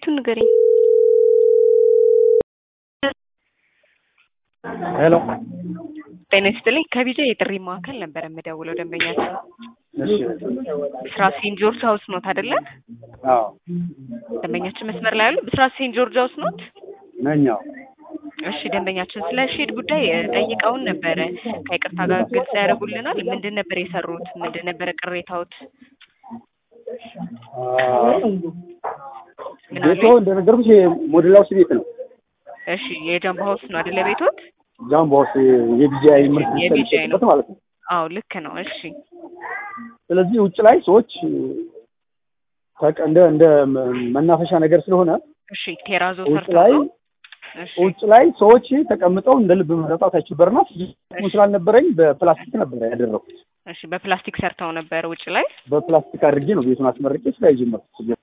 ቤቱን ንገሪኝ። ሄሎ ጤና ይስጥልኝ። ከቢጃ የጥሪ ማዕከል ነበር የምደውለው። ደንበኛችን እሺ ብስራት ሴንት ጆርጅ ሀውስ ኖት አይደለ? አዎ ደንበኛችን መስመር ላይ ያሉ ብስራት ሴንት ጆርጅ ሀውስ ኖት? ነኛው እሺ ደንበኛችን ስለ ሼድ ጉዳይ እ, ጠይቀውን ነበረ። ከይቅርታ ጋር ግልጽ ያደርጉልናል። ምንድን ነበር የሰሩት? ምንድን ነበረ ቅሬታዎት? ምን ቤቶ አሉኝ? እንደነገርኩሽ ሞዴል ሃውስ ቤት ነው። እሺ የጃምቦ ሀውስ ነው አይደለ ቤቶት? ጃምቦ ሃውስ የቢጂአይ ምርት የቢጂአይ ነው። የሚሰጥበት ማለት ነው። አዎ ልክ ነው። እሺ ስለዚህ ውጭ ላይ ሰዎች ተቀ- እንደ እንደ መናፈሻ ነገር ስለሆነ እሺ ቴራዞ ውጭ ሰርተው ላይ ነው? እሺ ውጭ ላይ ሰዎች ተቀምጠው እንደ ልብ መጠጣት አይችበርና ስላልነበረኝ በፕላስቲክ ነበር ያደረኩት። እሺ በፕላስቲክ ሰርተው ነበር ውጭ ላይ? በፕላስቲክ አድርጌ ነው ቤቱን አስመርቄ ስራ የጀመርኩት።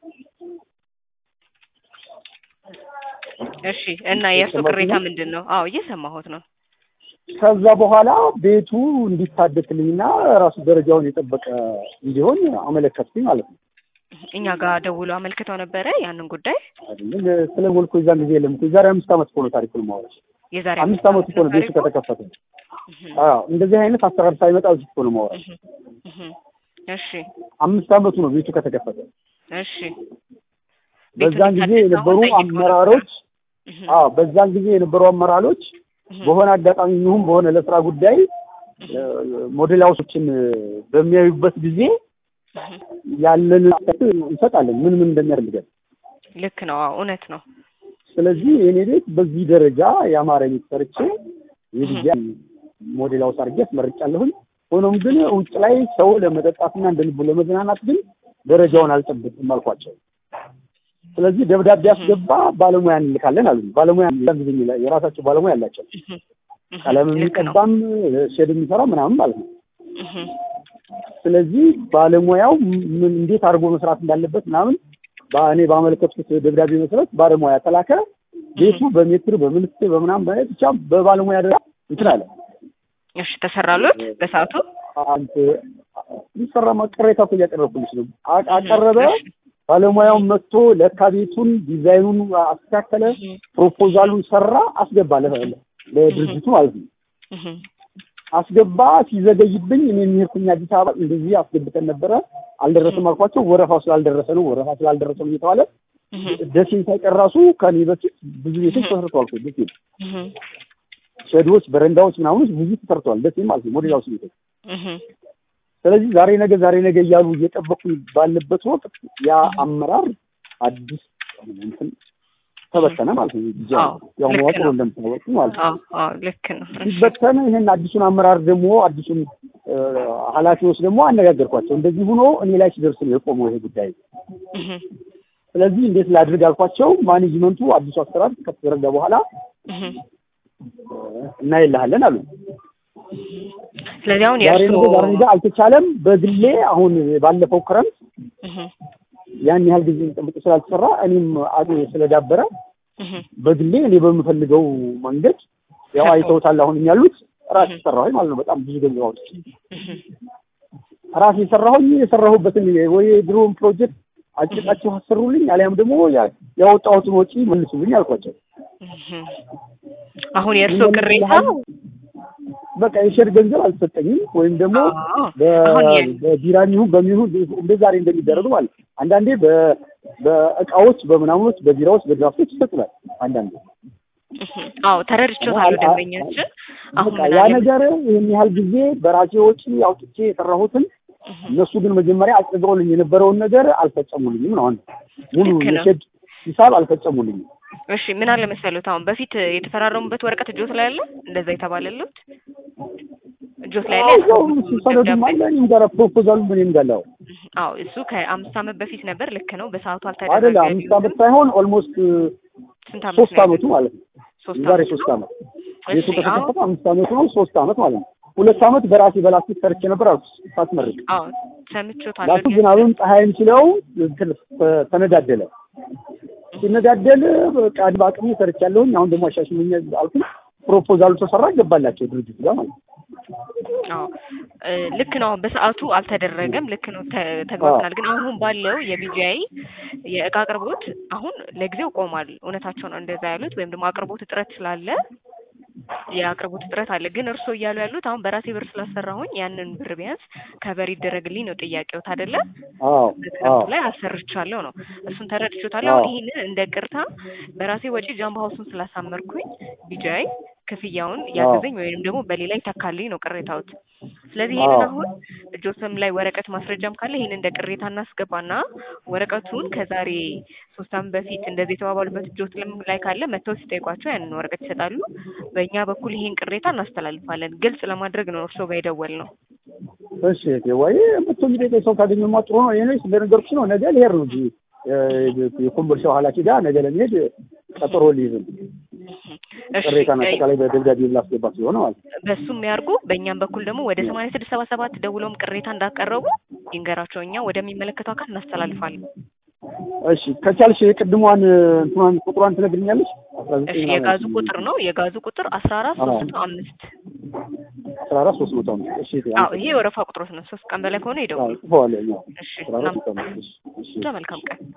እሺ እና የእርሱ ቅሬታ ምንድን ነው? አዎ እየሰማሁት ነው። ከዛ በኋላ ቤቱ እንዲታደስልኝና ራሱ ደረጃውን የጠበቀ እንዲሆን አመለከትኩኝ ማለት ነው። እኛ ጋር ደውሎ አመልክተው ነበረ ያንን ጉዳይ አይደለም ስለ ወልኮ የዛን ጊዜ የለም እኮ የዛሬ አምስት ዓመት እኮ ነው ታሪኩን ማወራሽ። የዛሬ አምስት ዓመት እኮ ነው ቤቱ ታሪኩ? ከተከፈተ። እህ አዎ እንደዚህ አይነት አሰራር ሳይመጣ እዚህ እኮ ነው ማወራሽ። እህ እህ እሺ አምስት ዓመቱ ነው ቤቱ ከተከፈተ። እሺ በዛን ጊዜ የነበሩ አመራሮች እህ አዎ በዛን ጊዜ የነበሩ አመራሮች እህ በሆነ አጋጣሚ ይሁን በሆነ ለስራ ጉዳይ እ፣ ሞዴል ሃውሶችን በሚያዩበት ጊዜ እህ ያለን አስተያየት እንሰጣለን ምን ምን እንደሚያስፈልገን። ልክ ነው። አዎ እውነት ነው። ስለዚህ የኔ ቤት በዚህ ደረጃ የአማረ ቤት ሰርቼ የጊዜ ሞዴል ሃውስ አድርጌ አስመርጫለሁኝ። ሆኖም ግን ውጭ ላይ ሰው ለመጠጣትና እንደ ልቡ ለመዝናናት ግን ደረጃውን አልጠብቅም አልኳቸው። ስለዚህ ደብዳቤ አስገባ ባለሙያ እንልካለን አሉ። ባለሙያ ያን ጊዜ የሚላ- የራሳቸው ባለሙያ አላቸው። እህ እህ ቀለም ልክ ነው። የሚቀባም ሼድ የሚሰራው ምናምን ማለት ነው። እህ ስለዚህ ባለሙያው ምን እንዴት አድርጎ መስራት እንዳለበት ምናምን በእኔ ባመለከትኩት ደብዳቤ መሰረት ባለሙያ ተላከ። ቤቱ በሜትር በምንስት በምናምን በአይነት ብቻ በባለሙያ ደረጃ እንትን አለ። እሺ ተሰራሉት በሰዓቱ? አንተ ይሰራማ ቅሬታ እኮ እያቀረብኩልሽ ነው። አ- አቀረበ ባለሙያውን መጥቶ ለካ ቤቱን ዲዛይኑን አስተካከለ፣ ፕሮፖዛሉን ሰራ፣ አስገባ ለ- ለድርጅቱ ማለት ነው። እህ አስገባ ሲዘገይብኝ እኔ የሚሄድኩኝ አዲስ አበባ እንደዚህ አስገብተን ነበረ አልደረሰም አልኳቸው። ወረፋው ስላልደረሰ ነው ወረፋ ስላልደረሰ ነው እየተባለ እህ ደሴ ሳይቀር ራሱ ከኔ በፊት ብዙ ቤቶች ተሰርተዋል እኮ ደሴ እህ ሸዶች፣ በረንዳዎች ምናምኖች ብዙ ተሰርተዋል ደሴ ማለት ነው ሞዴል ሃውስ ቤቶች። እህ ስለዚህ ዛሬ ነገ ዛሬ ነገ እያሉ እየጠበቁኝ ባለበት ወቅት ያ አመራር አዲስ እንትን ተበተነ ማለት ነው። ጃ- አዎ፣ ያው ልክ መዋቅሩ ነው። እንደምታወቁ ማለት ነው። አዎ አዎ ልክ ነው። እሺ ሲበተን ይህን አዲሱን አመራር ደግሞ አዲሱን እ፣ ኃላፊዎች ደግሞ አነጋገርኳቸው። እንደዚህ ሆኖ እኔ ላይ ሲደርስ ነው የቆመው ይሄ ጉዳይ። እህ ስለዚህ እንዴት ላድርግ አልኳቸው። ማኔጅመንቱ አዲሱ አሰራር ከተዘረጋ በኋላ እህ እ፣ እናይልሃለን አሉ። ስለዚህ አሁን ዛሬ የእርሱ ነገ ዛሬ ነገ አልተቻለም። በግሌ አሁን ባለፈው ክረምት እህ ያን ያህል ጊዜ ጠብቆ ስላልተሰራ እኔም አቅሜ ስለዳበረ እህ በግሌ እኔ በምፈልገው መንገድ ያው ሰርተው። አይተውታል። አሁን ያሉት ራሴ እህ ሰራሁኝ ማለት ነው። በጣም ብዙ ገንዘብ አውጥቼ እህ ራሴ የሰራሁኝ የሰራሁበትን ወይ የድሮውን ፕሮጀክት አጭቃችሁ አሰሩልኝ፣ አሊያም ደግሞ ያ- ያወጣሁትን ወጪ መልሱልኝ አልኳቸው። እህ አሁን የእርሱ ምን ቅሬታ ያህል በቃ የሼር ገንዘብ አልተሰጠኝም ወይም ደግሞ አዎ በ- አሁን የ- በቢራም ይሁን በሚሆን እንደ ዛሬ እንደሚደረጉ ማለት ነው። አንዳንዴ በ- በእቃዎች በምናምኖች በቢራዎች በድራፍቶች ይሰጡናል። አንዳንዴ እህ አዎ ተረድቼዋለሁ። ደንበኛችን አሁን በቃ ምን ያ አለ ነገር ይህን ያህል ጊዜ በራሴ ወጪ አውጥቼ የሰራሁትን እህ እነሱ ግን መጀመሪያ አጽድቀውልኝ የነበረውን ነገር አልፈጸሙልኝም ነው። አሁን ሙሉ ልክ ነው። የሼድ ሂሳብ አልፈጸሙልኝም። እሺ ምን አለ መሰሉት፣ አሁን በፊት የተፈራረሙበት ወረቀት እጆት ላይ አለ፣ እንደዛ የተባለሉት እጆት ላይ አለ። ያው ያስገቡት ሰነዱም ደብዳቤ አለ እኔም ጋር ፕሮፖዛሉ እኔም ጋር አለ። አዎ እሱ ከአምስት ዓመት በፊት ነበር። ልክ ነው። በሰዓቱ አይደለ አልተደረገ አምስት ዓመት ሳይሆን ኦልሞስት ስንት ዓመት ሶስት ነው ዓመቱ ያለው? ማለት ነው። ሶስት የዛሬ ዓመት ሶስት ነው። ዓመት ቤቱ እሺ አዎ ከተከፈተ አምስት ዓመቱ ነው። ሶስት ዓመት ማለት ነው። ሁለት ዓመት በራሴ በላስቲክ ሰርቼ ነበር አልኩ ሳትመርቅ አዎ ሰምቼዋለሁ። ላቱ ዝናብም ፀሐይም ችለው እንትን ተነዳደለ። ሲነዳደል በቃ በአቅሜ ሰርቻለሁኝ። አሁን ደግሞ አሻሽሉኝ አልኩኝ። ፕሮፖዛሉ ተሰራ ገባላቸው ድርጅቱ ጋር ማለት ነው። አዎ እ ልክ ነው። አሁን በሰዓቱ አልተደረገም። ልክ ነው፣ ተ- ተግባብተናል። ግን አሁን ባለው የቢጂአይ የእቃ አቅርቦት አሁን ለጊዜው ቆሟል። እውነታቸው ነው እንደዛ ያሉት፣ ወይም ደግሞ አቅርቦት እጥረት ስላለ የአቅርቦት እጥረት አለ። ግን እርስዎ እያሉ ያሉት አሁን በራሴ ብር ስላሰራሁኝ ያንን ብር ቢያንስ ከበር ይደረግልኝ ነው ጥያቄዎት አይደለ? አዎ አዎ በክረምቱ ላይ አሰርቻለሁ ነው። እሱን ተረድቼዎታለሁ። አሁን ይሄንን እንደ ቅርታ በራሴ ወጪ ጃምቦ ሀውሱን ስላሳመርኩኝ ቢጃይ ክፍያውን ያግዘኝ ወይንም ደግሞ በሌላ ይተካልኝ ነው ቅሬታዎት። ስለዚህ ይሄንን አዎ። አሁን እጆትም ላይ ወረቀት ማስረጃም ካለ ይሄንን እንደ ቅሬታ እናስገባና ወረቀቱን ከዛሬ ሶስት ዓመት በፊት እንደዚህ የተባባሉበት እጆት ላይ ካለ መጥተው ሲጠይቋቸው ያንን ወረቀት ይሰጣሉ። በእኛ በኩል ይሄን ቅሬታ እናስተላልፋለን። ግልጽ ለማድረግ ነው እርስዎ ጋር የደወልነው። እሺ እህቴ፣ ወይ መጥቶ የሚጠይቀኝ ሰው ካገኘሁማ ጥሩ ነው። ይሄ እንደነገርኩሽ ነው። ነገ ልሄድ ነው እንጂ የ- የኮምቦልቻው ኃላፊ ጋር ነገ ለመሄድ ቀጠሮ ሊይዝም እሺ ቅሬታን አጠቃላይ በደብዳቤ ላስገባ ስለሆነ ማለት ነው። በሱም ያርጉ። በእኛም በኩል ደግሞ ወደ ሰማንያ ስድስት ሰባ ሰባት ደውለውም ቅሬታ እንዳቀረቡ ይንገራቸው። እኛ ወደሚመለከተው አካል እናስተላልፋለን። እሺ ከቻልሽ የቅድሟን እንትኗን ቁጥሯን ትነግሪኛለሽ? አስራ እሺ ዘጠኝ የጋዙ ቁጥር ነው የጋዙ ቁጥር አስራ አራት አዎ። ሶስት መቶ አምስት አስራ አራት ሶስት መቶ አምስት እሺ እህቴ፣ አዎ ይሄ የወረፋ ቁጥሮት ነው። ሶስት ቀን በላይ ከሆነ ይደውሉ። ጽፈዋለሁ። እሺ አስራ አራት እናም ሶስት መቶ አምስት እሺ እሺ መልካም ቀን